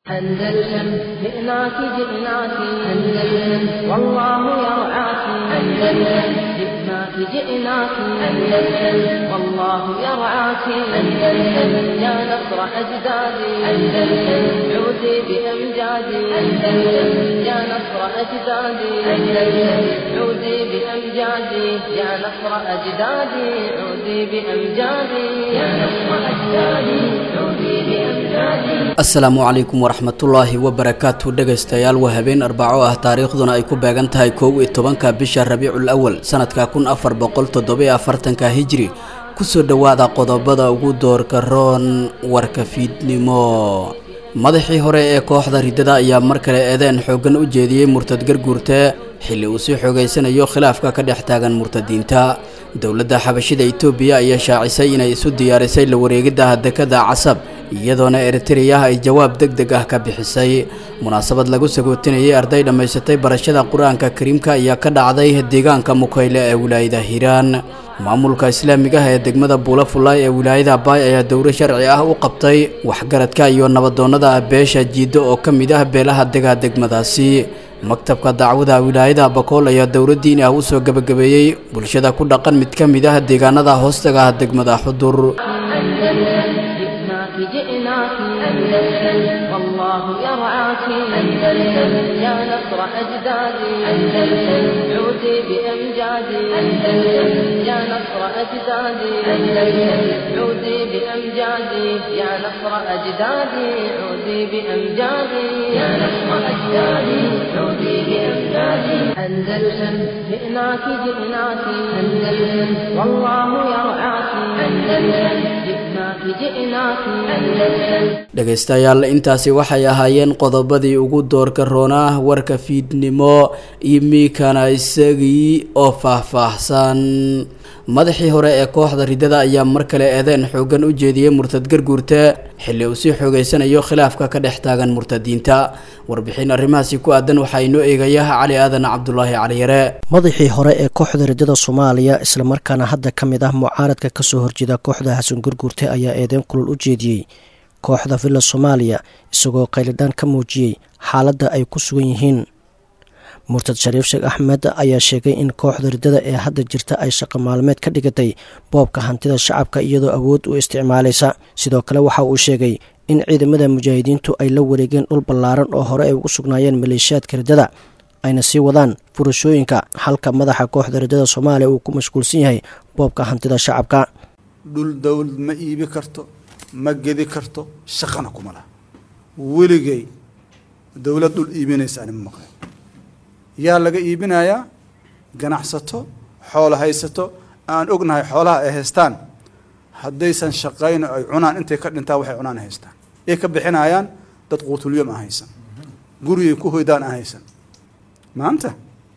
أندلسن جئناك جئناك أندلسن والله يرعاك أندلسن جئناك جئناك أندلسن والله يرعاك أندلسن يا نصر أجدادي أندلسن عودي بأمجادي أندلسن يا نصر أجدادي أندلسن عودي بأمجادي يا نصر أجدادي عودي بأمجادي يا نصر أجدادي عودي بأمجادي asalaamu calaykum waraxmatullaahi wabarakaatu dhegaystayaal waa habeen arbaco ah taariikhduna ay ku beegan tahay kow iyo tobanka bisha rabiicul awal sanadka kun afar boqol toddobiyo afartanka hijri kusoo dhowaada qodobada ugu doorka roon warka fiidnimo madaxii hore ee kooxda riddada ayaa mar kale eedeen xooggan u jeediyey murtad garguurte xilli uu sii xoogaysanayo khilaafka ka dhex taagan murtadiinta dowladda xabashida itoobiya ayaa shaacisay inay isu diyaarisay la wareegidda dekada casab iyadoona eritreya ay jawaab deg deg ah ka bixisay munaasabad lagu sagootinayay arday dhammaysatay barashada qur-aanka kariimka ayaa ka dhacday deegaanka mukayle ee wilaayada hiiraan maamulka islaamiga ah ee degmada buulafulay ee wilaayada baay ayaa dowro sharci ah u qabtay waxgaradka iyo nabadoonnada beesha jiiddo oo ka mid ah beelaha dega degmadaasi maktabka dacwada wilaayada bakool ayaa dowro diini ah u soo gebagabeeyey bulshada ku dhaqan mid ka mid ah deegaanada hoostaga ah degmada xudur جئناك جئناك أندلسن والله يرعاك أندلسن يا نصر أجدادي أندلسن عودي بأمجادي أندلسن يا نصر أجدادي أندلسن عودي بأمجادي يا نصر أجدادي عودي بأمجادي يا نصر أجدادي عودي بأمجادي أندلسن جئناك جئناك أندلسن والله يرعاك أندلسن جئناك جئناك أندلسن dhegaystayaal intaasi waxay ahaayeen qodobadii ugu doorka roonaa warka fiidnimo imiikana isagii oo faahfaahsan madaxii hore ee kooxda riddada ayaa mar kale eedeen xooggan u jeediyey murtad garguurte xilli uu sii xoogaysanayo khilaafka ka dhex taagan murtadiinta warbixin arrimahaasi ku aadan waxaa inoo eegaya cali aadan cabdulaahi caliyare madaxii hore ee kooxda riddada soomaaliya islamarkaana hadda ka mid ah mucaaradka kasoo horjeeda kooxda xasan gurguurte ayaa eedeen kulul u jeediyey kooxda villa soomaaliya isagoo qaylidhaan ka muujiyey xaaladda ay ku sugan yihiin murtad shariif sheekh axmed ayaa sheegay in kooxda riddada ee hadda jirta ay shaqo maalmeed ka dhigatay boobka hantida shacabka iyadoo awood u isticmaalaysa sidoo kale waxa uu sheegay in ciidamada mujaahidiintu ay la wareegeen dhul ballaaran oo hore ay ugu sugnaayeen maleeshiyaadka riddada ayna sii wadaan furashooyinka halka madaxa kooxda riddada soomaaliya uu ku mashquulsan yahay boobka hantida shacabka dhul dowlad ma iibi karto ma gedi karto shaqana kuma laha weligay dowlad dhul iibinaysa ani ma maqlay yaa laga iibinayaa ganacsato xoolo haysato aan ognahay xoolaha ay haystaan haddaysan shaqayn ay cunaan intay ka dhintaan waxay cunaan haystaan ay ka bixinayaan dad quutulyom aan haysan gurigay ku hoydaan aan haysan maanta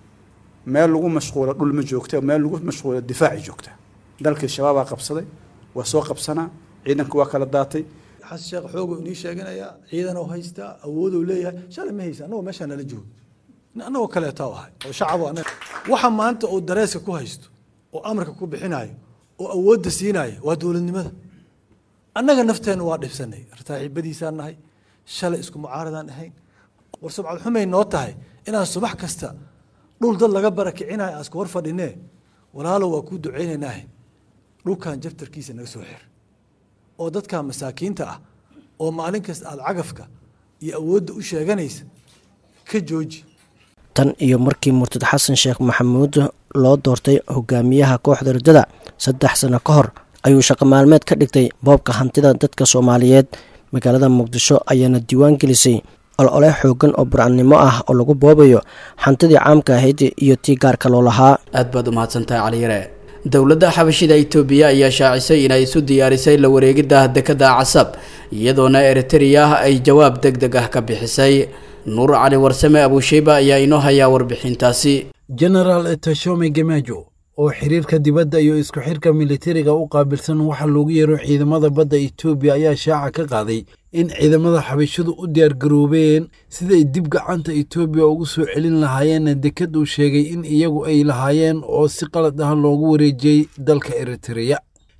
meel lagu mashquulo dhul ma joogta meel lagu mashquulo difaaci joogta dalkii shabaabaa qabsaday waa soo qabsanaa ciidanka waa kala daatay xasan sheekh xoogu inii sheeganayaa ciidan oo haystaa awoodou leeyahay shalay ma haysa annagoo meeshaa nala joogo annagoo kaleeta ahay oo shacab waxa maanta uu dareeska ku haysto oo amarka ku bixinayo oo awoodda siinaya waa dowladnimada annaga nafteenna waa dhibsanay saaxiibadiisaan nahay shalay isku mucaaradaan ahayn war subcad xumay noo tahay inaan subax kasta dhul dad laga barakicinayo aan isku hor fadhinee walaalo waa kuu ducaynaynaahe dhulkan jabtarkiisa naga soo xir oo dadka masaakiinta ah oo maalin kasta aada cagafka iyo awoodda u sheeganaysa ka jooji tan iyo markii murtad xasan sheekh maxamuud loo doortay hogaamiyaha kooxda riddada saddex sano ka hor ayuu shaqo maalmeed ka dhigtay boobka hantida dadka soomaaliyeed magaalada muqdisho ayaana diiwaan gelisay olole xoogan oo burcannimo ah oo lagu boobayo hantidii caamka ahayd iyo tii gaarka loo lahaa aad baad umahadsantahay caliyare dowladda xabashida itoobiya ayaa shaacisay inay isu diyaarisay la wareegidda dekada casab iyadoona eritreya ay jawaab deg deg ah ka bixisay nuur cali warsame abuusheyba ayaa inoo hayaa warbixintaasi genaraal tashome gemajo oo xiriirka dibadda iyo isku xirka militariga u qaabilsan waxaa loogu yeero ciidamada badda etoobiya ayaa shaaca ka qaaday in ciidamada xabashadu u diyaargaroobeen siday dib gacanta etoobiya ugu soo celin lahaayeen dekad uu sheegay in iyagu ay lahaayeen oo si qalad ah loogu wareejiyey dalka eritreya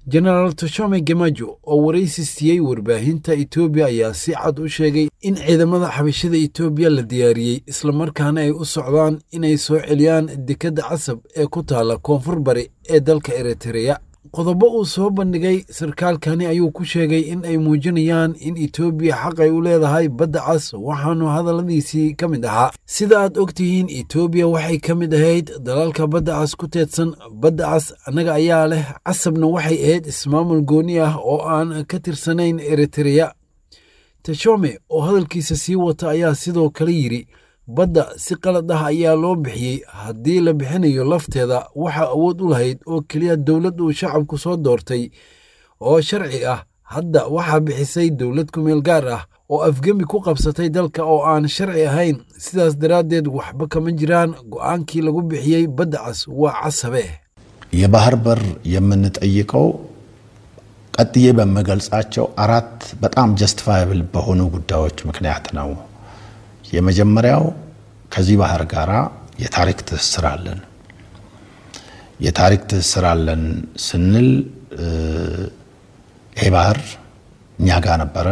jenaraal toshome gemajo oo waraysi siiyey warbaahinta etoobiya ayaa si cad u sheegay in ciidamada xabashada etoobiya la diyaariyey islamarkaana ay u socdaan inay soo celiyaan dekedda casab ee ku taalla koonfur bari ee dalka eritreya qodobo uu soo bandhigay sarkaalkani ayuu ku sheegay in ay muujinayaan in etoobiya xaq ay u leedahay badda cas waxaanu hadalladiisii ka mid ahaa sida aad og tihiin etoobiya waxay ka mid ahayd dalalka badda cas ku teedsan badda cas annaga ayaa leh casabna waxay ahayd ismaamul gooni ah oo aan ka tirsanayn eritreya teshome oo hadalkiisa sii wata ayaa sidoo kale yidhi badda si qalad ah ayaa loo bixiyey haddii la bixinayo lafteeda waxaa awood u lahayd oo keliya dowlad uu shacabku soo doortay oo sharci ah hadda waxaa bixisay dowlad kumeel gaar ah oo afgemi ku qabsatay dalka oo aan sharci ahayn sidaas daraaddeed waxba kama jiraan go'aankii lagu bixiyey badda cas waa casabe የባህር በር የምንጠይቀው ቀጥዬ በምገልጻቸው አራት በጣም ጀስቲፋያብል በሆኑ ጉዳዮች ምክንያት ነው። የመጀመሪያው ከዚህ ባህር ጋር የታሪክ ትስስር አለን። የታሪክ ትስስር አለን ስንል ይሄ ባህር እኛ ጋር ነበረ።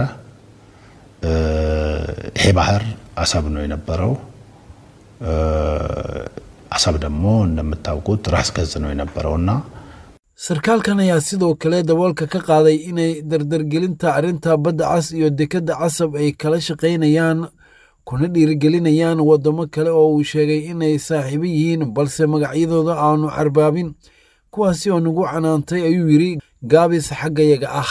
ይሄ ባህር አሰብ ነው የነበረው። አሰብ ደግሞ እንደምታውቁት ራስ ገዝ ነው የነበረውና sarkaalkan ayaa sidoo kale daboolka ka qaaday inay dardargelinta arrinta badda cas iyo dekedda casab ay kala shaqaynayaan kuna dhiirigelinayaan waddamo kale oo uu sheegay inay saaxiibo yihiin balse magacyadooda aanu carbaabin kuwaasi oo nagu canaantay ayuu yidhi gaabis xaggayaga ah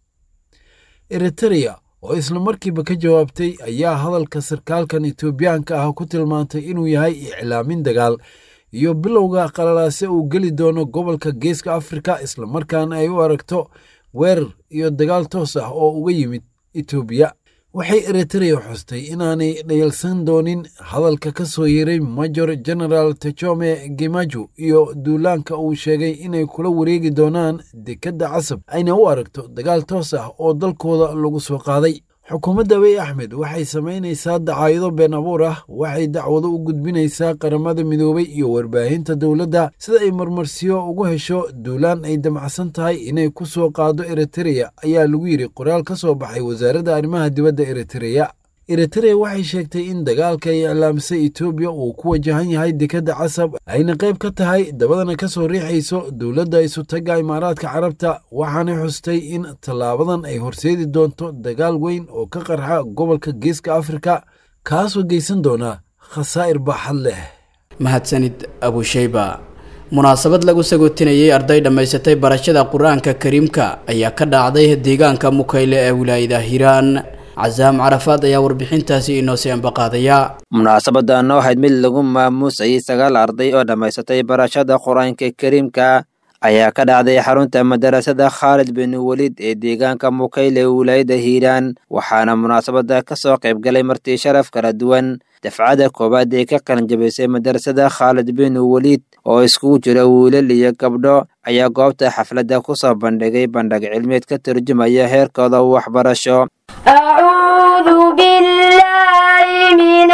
eritereya oo isla markiiba ka jawaabtay ayaa hadalka sarkaalkan etoobiyaanka ah ku tilmaantay inuu yahay iclaamin dagaal iyo bilowga qalalaase uu geli doono gobolka geeska afrika islamarkaana ay u aragto weerar iyo dagaal toos ah oo uga yimid etoobiya waxay eritereya xustay inaanay dhayalsan doonin hadalka ka soo yeeray major general techome gemajo iyo duulaanka uu sheegay inay kula wareegi doonaan dekedda casab ayna u aragto dagaal toos ah oo dalkooda lagu soo qaaday xukuumadda abiy axmed waxay samaynaysaa dacaayado been abuur ah waxay dacwado u gudbinaysaa qaramada midoobay iyo warbaahinta dowladda sida ay marmarsiyo ugu hesho duulaan ay damacsan tahay inay ku soo qaado eritereya ayaa lagu yidhi qoraal ka soo baxay wasaaradda arrimaha dibadda eritereya eritereya waxay sheegtay in dagaalka ay iclaamisay etoobiya uu ku wajahan yahay dekedda casab ayna qayb ka tahay dabadana ka soo riixayso dowladda isutaga imaaraadka carabta waxaanay xustay in tallaabadan ay horseedi doonto dagaal weyn oo ka qarxa gobolka geeska afrika kaasoo geysan doona khasaa'ir baaxad leh mahadsanid abushayba munaasabad lagu sagootinayay arday dhammaysatay barashada qur-aanka kariimka ayaa ka dhacday deegaanka mukayle ee wilaayada hiiraan casaam carafaad ayaa warbixintaasi inoo sii ambaqaadaya munaasabadan waxayd mid lagu maamuusayay sagaal arday oo dhammaysatay barashada qur-aanka kariimka ayaa ka dhacday xarunta madarasada khaalid bin welid ee deegaanka mukayle wilaayada hiiraan waxaana munaasabada ka soo qaybgalay martii sharaf kala duwan dafcada koowaad ee ka qalinjabisay madarasada khaalid bin welid oo iskugu jira wiilal iyo gabdho ayaa goobta xafladda ku soo bandhigay bandhig cilmeed ka turjumaya heerkooda waxbarasho أعوذ بالله من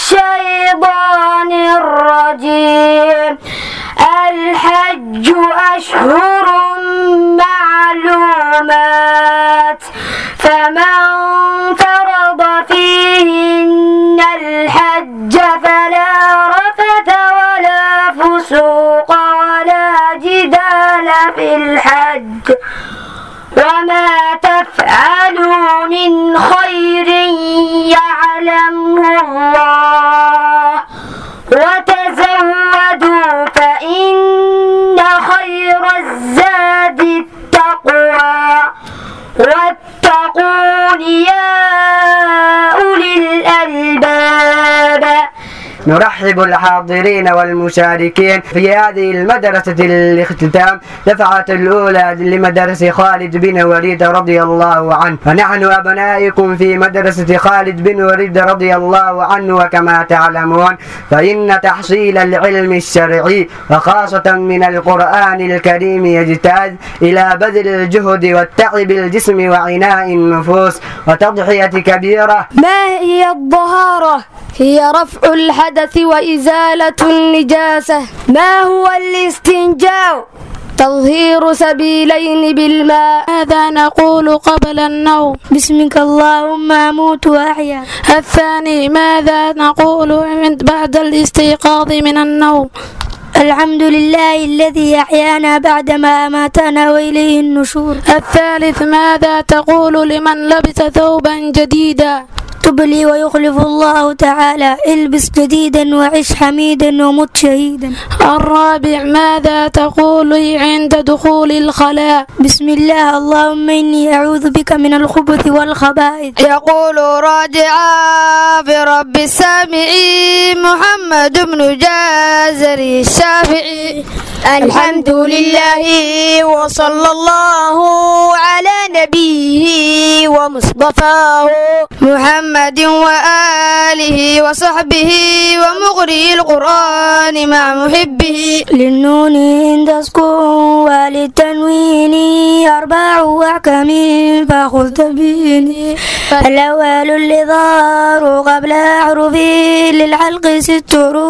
الشيطان الرجيم الحج أشهر معلومات فمن فرض فيهن الحج فلا رفث ولا فسوق ولا جدال في الحج وما تفعلوا من خير يعلمه الله وتزودوا فإن خير الزاد التقوى واتقون يا أولي الألباب نرحب الحاضرين والمشاركين في هذه المدرسة الاختتام دفعة الأولى لمدرسة خالد بن وليد رضي الله عنه فنحن أبنائكم في مدرسة خالد بن وليد رضي الله عنه وكما تعلمون فإن تحصيل العلم الشرعي وخاصة من القرآن الكريم يجتاز إلى بذل الجهد والتعب الجسم وعناء النفوس وتضحية كبيرة ما هي الطهارة؟ هي رفع الحدث وإزالة النجاسة ما هو الاستنجاء؟ تطهير سبيلين بالماء ماذا نقول قبل النوم باسمك اللهم أموت وأحيا الثاني ماذا نقول بعد الاستيقاظ من النوم الحمد لله الذي أحيانا بعدما أماتنا وإليه النشور الثالث ماذا تقول لمن لبس ثوبا جديدا تبلي ويخلف الله تعالى البس جديدا وعش حميدا ومت شهيدا الرابع ماذا تقول عند دخول الخلاء بسم الله اللهم إني أعوذ بك من الخبث والخبائث يقول راجعا برب السامعين محمد بن جازري الشافعي الحمد لله وصلى الله على نبيه ومصطفاه محمد وآله وصحبه ومقرئ القرآن مع محبه للنون عند سكون وللتنوين أربع أحكام فخذ تبيني الأول الإظهار قبل أحرفه للحلق ست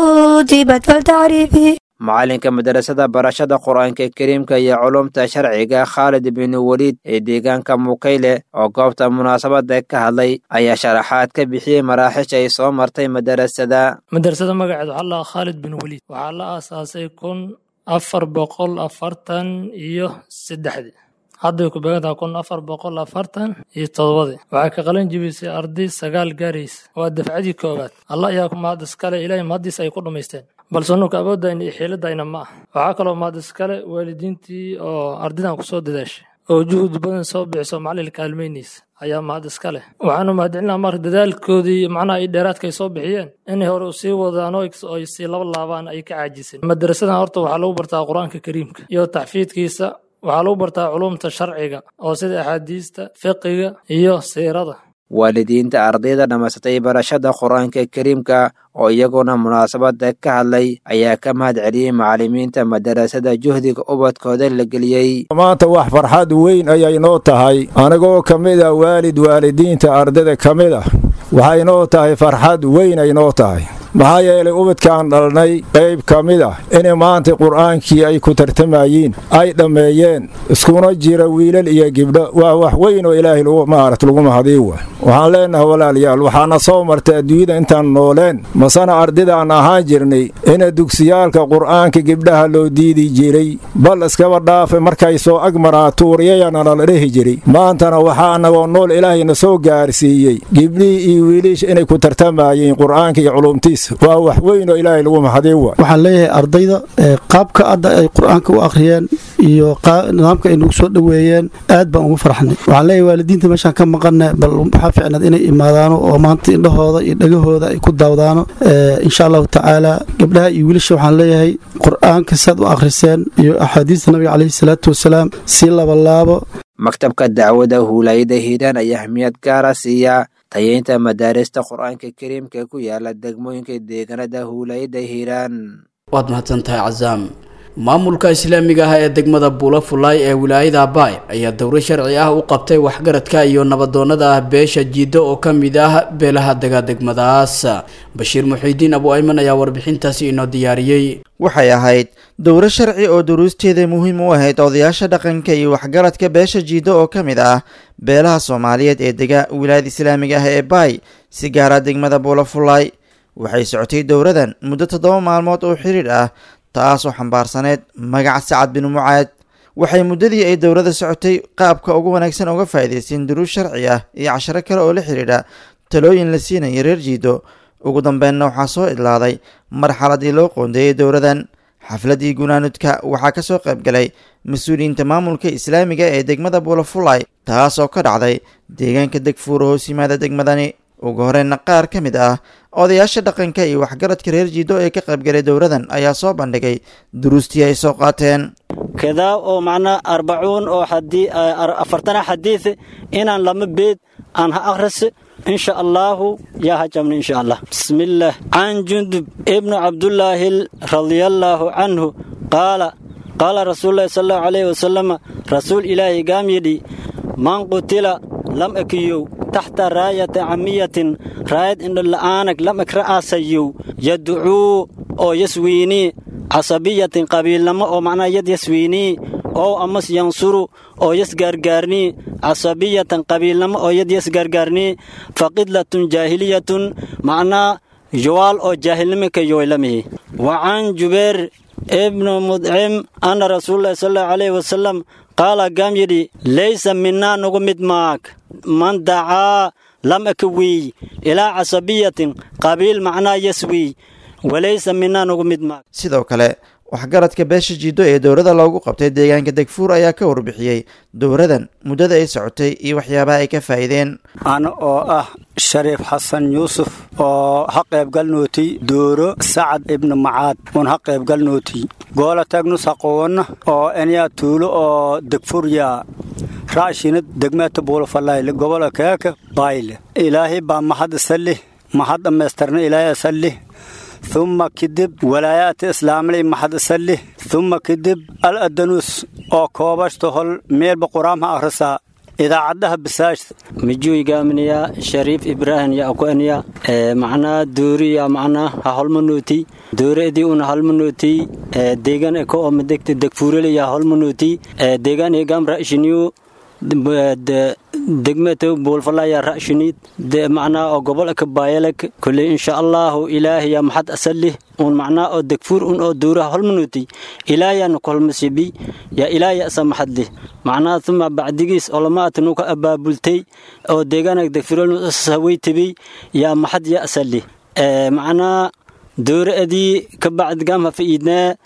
رتبت فلتعرفي macalinka madarasada barashada qur-aanka kariimka iyo culumta sharciga khaalid bin weliid ee deegaanka mukayle oo goobta munaasabada ka hadlay ayaa sharaxaad ka bixiyey maraaxiisha ay soo martay madarasada madarasada magaceed waxaa la khaalid bin weliid waxaa la aasaasay kun afar boqol afartan iyo saddexdii hadday ku beegantaha kun afar boqol afartan iyo todobadii waxaa ka qalin jibisay arday sagaal gaaraysa waa dafcadii koowaad allah ayaa ku mahad iskale ilaahay mahaddiis ay ku dhammaysteen balse nuka awooddayna iyo xiiladayna ma ah waxaa kaloo mahad iskale waalidiintii oo ardaydan kusoo dadaashay oo juhud badan soo bixiso macalin kaalmaynaysa ayaa mahad iska leh waxaanu mahadcelinaa marka dadaalkoodii macnaha ay dheeraadka ay soo bixiyeen inay hore sii wadaan oo ay sii laba laabaan ay ka caajiseen madarasadan horta waxaa lagu bartaa qur-aanka kariimka iyo taxfiidkiisa waxaa lagu bartaa culumta sharciga oo sida axaadiista fiqiga iyo siirada waalidiinta ardayda dhammaysatay barashada qur-aanka kariimka oo iyaguna munaasabada ka hadlay ayaa ka mahad celiyey macallimiinta madarasada juhdiga ubadkooda la geliyey maanta wax farxad weyn ayay noo tahay anigoo ka mid ah waalid waalidiinta ardayda ka mid ah waxay noo tahay farxad weyn ay noo tahay maxaa yeelay ubadkaan dhalnay qayb ka mid ah inay maanta qur'aankii ay ku tartamayiin ay dhammeeyeen iskuna jira wiilal iyo gibdho waa wax weyn oo ilaahay maarat lagu mahadiy wa waxaan leenahay walaalayaal waxaana soo martay adduunyada intaan nooleen masana ardaydaaan ahaan jirnay ina dugsiyaalka qur'aanka gibdhaha loo diidi jiray bal iskaba dhaafa markay soo agmaraa tuuriyayana la dhehi jiray maantana waxaa annagoo nool ilaahayna soo gaarsiiyey gibdhihii iyo wiilisha inay ku tartamayeen qur'aanka iyo culumtiisa waa wax weyn oo ilaahay lagu mahadiy wa waxaan leeyahay ardayda qaabka hadda ay qur'aanka u akhriyeen iyo nidaamka ay nagu soo dhoweeyeen aad baan ugu farxnay waxaan leeyahay waalidiinta meeshaan ka maqanna bal waxaa ficnaad inay imaadaano oo maanta indhahooda iyo dhegahooda ay ku daawdaano insha allahu tacaala gabdhaha iyo wiilasha waxaan leeyahay qur'aanka saad u akhriseen iyo axaadiista nabiga caleyhi salaatu wasalaam si labalaabo maktabka dacwada huulayada hiiraan ayaa ahmiyad gaara siiya tayeynta madaarista qur-aanka kariimka ku yaala degmooyinka deegaanada huulayada hiiraan waad mahadsantahay casaam maamulka islaamiga ah ee degmada buulo fulaay ee wilaayada abaay ayaa dowro sharci ah u qabtay waxgaradka iyo nabadoonnada ah beesha jiiddo oo ka mid ah beelaha dega degmadaas bashiir muxiidiin abu ayman ayaa warbixintaasi inoo diyaariyey waxay ahayd dowro sharci oo duruusteeda muhiim u ahayd odayaasha dhaqanka iyo waxgaradka beesha jiiddo oo ka mid ah beelaha soomaaliyeed ee dega wilaayada islaamiga ah ee baay si gaara degmada buulo fulaay waxay socotay dowradan muddo toddoba maalmood oo xiriir ah taasoo xambaarsaneyd magaca sacad bin mucaad waxay muddadii ay dowladda socotay qaabka ugu wanaagsan uga faa'iidaysteen duruus sharci ah iyo casharo kale oo la xidhiidha talooyin la siinaya reer jiido ugu dambeynna waxaa soo idlaaday marxaladii loo qoondeeyey dowladan xafladii gunaanudka waxaa ka soo qaybgalay mas-uuliyiinta maamulka islaamiga ee degmada buulafulay taas oo ka dhacday deegaanka degfuura hoos yimaada degmadani ugu horeyna qaar ka mid ah odayaasha dhaqanka iyo waxgaradka reer jiido ee ka qaybgalay dowladan ayaa soo bandhigay duruustii ay soo qaateen kadaa oo macnaa arbacuun oo afartana xadiid inaan lama beed aan ha akhris insha allaahu yaa ha jabna insha allah bismillaah can jundub ibnu cabdullaahi radiallaahu canhu qaala qaala rasuululahi sal allahu calayhi wasalam rasuul ilaahi gaam yidhi man qutila lam ekiyow taxta raayata camiyatin raayad indhola'aanag lam ek ra'aasayow yaducuu oo yaswiinii casabiyatin qabiilnamo oo macnaha yad yaswiinii oo amas yansuru oo yas gaargaarnii casabiyatan qabiilnamo oo yad yas gaargaarnii faqidlatun jaahiliyatun macnaa yowaal oo jaahilnimo ka yoylamihi wacan jubeer ibnu mudcim ana rasuululahi sal allahu alayhi wasalam qaala gaam yidhi laysa minaa nugu mid maag man dacaa lam aka wiiy ilaa casabiyatin qabiil macnaa yas wiiy walaysa minaa nugu mid maag sidoo kale waxgaradka beesha jiido ee dowladda loogu qabtay deegaanka degfuur ayaa ka warbixiyey dowradan muddada ay socotay iyo waxyaabaha ay ka faa'iideen ana oo ah shariif xasan yuusuf oo ha qaybgalnootay dooro sacad ibnu macaad uun ha qaybgalnootay goola tagnus haqowana oo enyaa tuulo oo degfurya raashinad degmeeta buulafalayle gobola keeka bayle ilaahay baa mahad isalih mahad dhammaystirna ilaahay isalih ثم كدب ولايات إسلامي محد سلي ثم كدب الأدنوس أو كوبش هول ميل بقرامها أرسا إذا عدها بساش مجوي قامنيا شريف إبراهيم يا أكوانيا آه معنا دوري يا معنا هالمنوتي دوري دي أون هالمنوتي آه ديغان إكو أم دكت دكفوري يا هالمنوتي آه ديغان إيقام رأشنيو degmata buulfalaya ra'shiniid macnaa oo gobolka baayalek kulley insha allahu ilaahaya maxad asalih un macnaa oo degfuur un oo duuraha holmanuti ilaahayanu kolmasibi ya ilaahaya asa maxadlih macnaa tuma bacdigiis olamaat nuka abaabultay oo deegaanag degfuurhawaytabi yaa maxad ya asalih macnaa dooraadii ka bacdigam hafa'iidnaa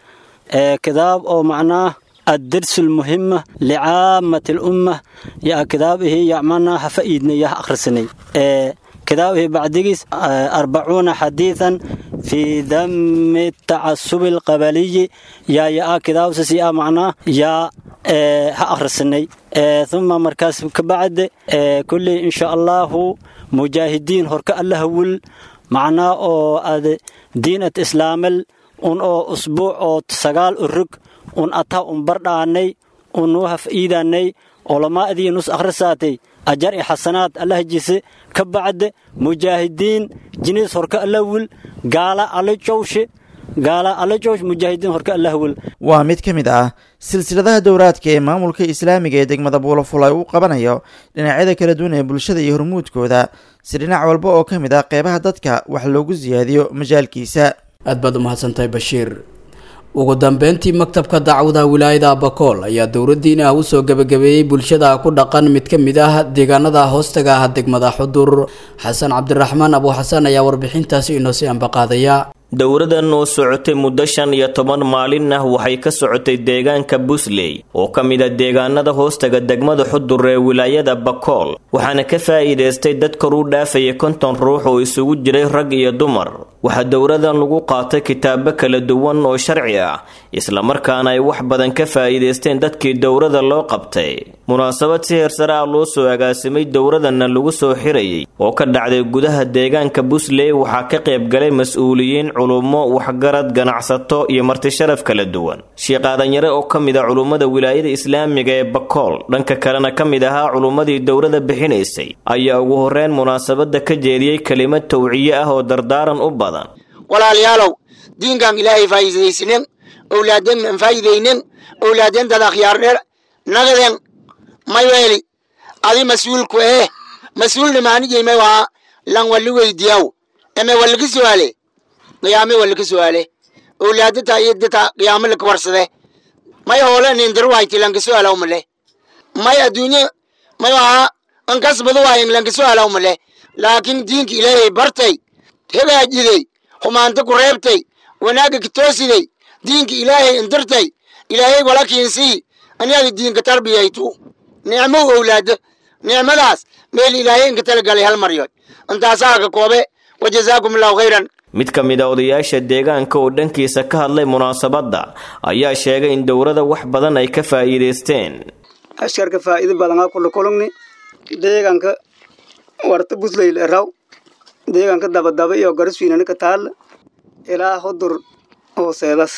kadaab oo macnaa الدرس المهمة لعامة الأمة يا كتابه يا منا حفيدني يا أخرسني آه كتابه بعديس آه أربعون حديثا في ذم التعصب القبلي يا يا كتاب سيا معنا يا آه أخرسني آه ثم مركز كبعد آه كل إن شاء الله مجاهدين هرك الله ول معنا أو دينة إسلام un oo usbuuc oo sagaal urug un ataa un bardhaanay un nuu haf'iidaanay olamaa'dii nus akhrisaatay ajar i xasanaad allah jise ka bacde mujaahidiin jiniis horka allawil gaala alla jowshe gaala alla jowsh mujaahidiin horka allahwil waa mid ka mid ah silsiladaha dowraadka ee maamulka islaamiga ee degmada buulafulay uu qabanayo dhinacyada kala duwan ee bulshada iyo hormuudkooda si dhinac walba oo ka mid ah qeybaha dadka wax loogu siyaadiyo majaalkiisa aad baad u mahadsantahay bashiir ugu dambeyntii maktabka dacwada wilaayada abakool ayaa dowladdiina u soo gebagabeeyey bulshada ku dhaqan mid ka mid ah deegaanada hoostaga ah degmada xudur xasan cabdiraxmaan abuuxasan ayaa warbixintaasi inoo sii ambaqaadaya dowradan oo socotay muddo shan iyo toban maalin ah waxay ka socotay deegaanka busley oo ka mid a deegaanada hoostaga degmada xudur ee wilaayada bakool waxaana ka faa'iidaystay dad kor u dhaafaya konton ruux oo isugu jiray rag iyo dumar waxaa dowradan lagu qaatay kitaabo kala duwan oo sharci ah islamarkaana ay wax badan ka faa'iidaysteen dadkii dowrada loo qabtay munaasabad si heersare ah loo soo agaasimay dowradanna lagu soo xirayay oo ka dhacday gudaha deegaanka busley waxaa ka qaybgalay mas-uuliyiin culummo waxgarad ganacsato iyo martisharaf kala duwan sheekh aadanyare oo ka mid a culummada wilaayada islaamiga ee bakool dhanka kalena ka mid ahaa culummadii dowrada bixinaysay ayaa ugu horreyn munaasabadda ka jeediyey kelimad tawciye ah oo dardaaran u badan walaalayaalow diinkan ilaahay faa'iidaysnin owlaadeen aan faa'iidaynin owlaadeen dad akhyaar dheer nagaden may weeli adi mas-uulku eh mas-uulna maanijayme waa lan walli weydiyaw eme wallika su'aale qiyaame wallika su'aale owlaadata iyadata qiyaame laka warsade may hoole nindir wayti lanka su'aalaw male may adduunye may waa ankasbadu waayin lanka su'aalaw male laakiin diinka ilaahay bartay hagaajidey xumaanta ku reebtay wanaagga ka toosiday diinka ilaahay indirtay ilaahay wala kiinsii aniada diinka tarbiyaytu nicmo owlaado nicmadaas meel ilaahay inka talagalay hal maryood intaasaa ka koobe wajazaakum allahu khayran mid ka mid a odayaasha deegaanka oo dhankiisa ka hadlay munaasabadda ayaa sheegay in dowrada wax badan ay ka faa'iidaysteen askarka faa'iido badanaa kula kulugni deegaanka warta busleyl eraw deegaanka dabadaba iyo garaswiinana ka taalla ilaa hudur hooseedas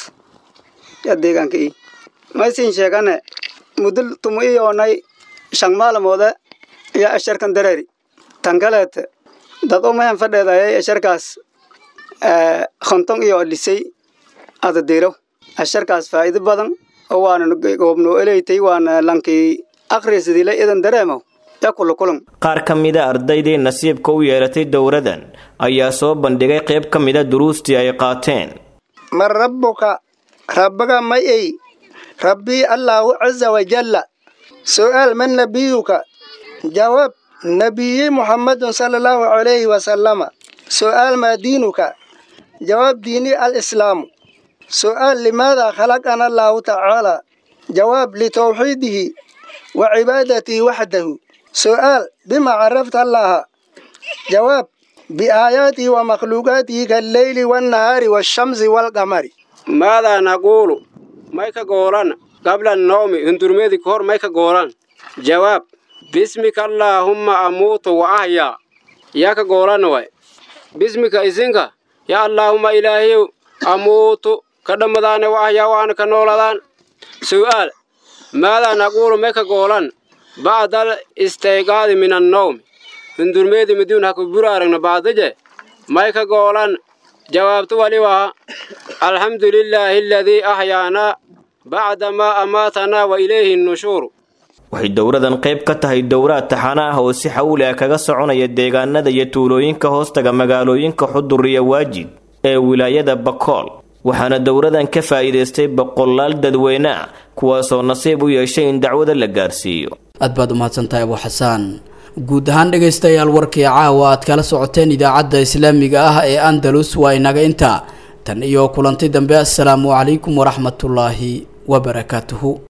yaa deegaanka i maysin sheegane muddo tumo iyoonay shan maalmoode yaa asharkan dareeri tan kaleete dad umayan fadheedayay asharkaas konton iyo lisay ada diiraw asharkaas faa'iido badan oo waana goobnoo eleytay waana lankii akhrisidila idan dareemo yaa kula kulan qaar ka mida ardaydii nasiibka u yeelatay dowradan ayaa soo bandhigay qayb ka mida duruustii ay qaateen man rabbuka rabbaga may ey rabbii allaahu caza wajalla su'aal man nabiyuka jawaab nabiyi muhammadun sala allahu calayhi wasallama su'aal maa diinuka jawaab diini alislaamu su'aal limaada khalaqana allahu tacaala jawaab litawxiidihi wa cibaadatihi waxdahu su'aal bima carafta allaha jawaab biaayaatihi wa makhluuqaatihi kalleyli wannahaari washamsi walqamari maadaa naquulu may ka goolan qabla annawmi hundurmeedi ka hor may ka goolan jawaab bismika allaahumma amuutu wa ahyaa yaa ka goolan way bismika isinka yaa allaahumma ilaahiyow amuutu ka dhammadaane wa ahyaa waana ka nooladaan su'aal maadaa naquulu may ka goolan bacdal istayqaadi min annawmi hundurmeedi miduun ha ku buraaragna baadaje may ka goolan jawaabtu wali waa alxamdu lilaahi aladii ahyaanaa bacda maa amaatanaa wa ilayhi nushuuru waxay dowradan qayb ka tahay dowraad taxana ah oo si xawli ah kaga soconaya deegaanada iyo tuulooyinka hoostaga magaalooyinka xudur iyo waajid ee wilaayada bakool waxaana dowradan ka faa'iidaystay boqolaal dadweyne ah kuwaasoo nasiib u yeeshay in dacwada la gaarsiiyo aad baad umahadsantahay abu xasaan guud ahaan dhegaystayaal warkii caawa aad kala socoteen idaacadda islaamiga ah ee andalus waa inaga intaa tan iyo kulanti dambe assalaamu calaykum waraxmatullaahi wabarakaatuhu